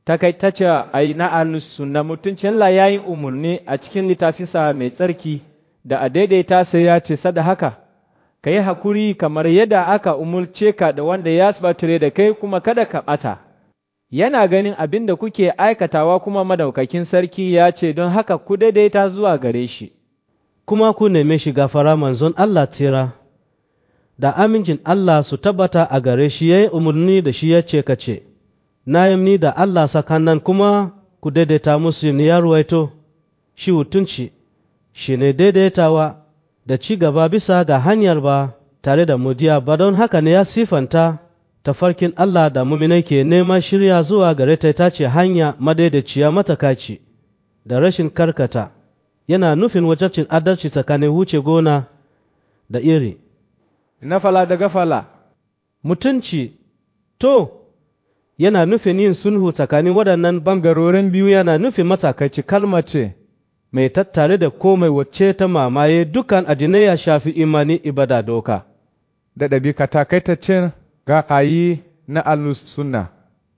takaitacce a na alus sunna mutuncin la ya yi umarni a cikin littafinsa mai tsarki da a daidaita sai ya ce sada haka ka yi hakuri kamar yadda aka umulce ka da wanda ya batire da kai kuma kada ka ɓata yana ganin abin da kuke aikatawa kuma madaukakin sarki ya ce don haka ku daidaita zuwa gare shi kuma ku neme shi gafara manzon Allah tira da amincin Allah su tabbata a gare shi ya yi umarni da shi ya ce ka ce na yi da Allah sakanan kuma ku daidaita musu ni ya ruwaito shi hutunci shi ne daidaitawa da ci gaba bisa ga hanyar ba tare da mudiya ba don haka ne ya sifanta tafarkin Allah da muminai ke nema shirya zuwa gare ta ta ce hanya madaidaiciya matakaci da rashin karkata yana nufin wajabcin adalci tsakanin wuce gona da iri na fala da gafala mutunci to yana nufin yin sulhu tsakanin waɗannan bangarorin biyu yana nufin matsakaici kalma ce mai tattare da komai wacce ta mamaye dukan addinai ya shafi imani ibada doka da ɗabi'a takaitaccen ga ayi na alus sunna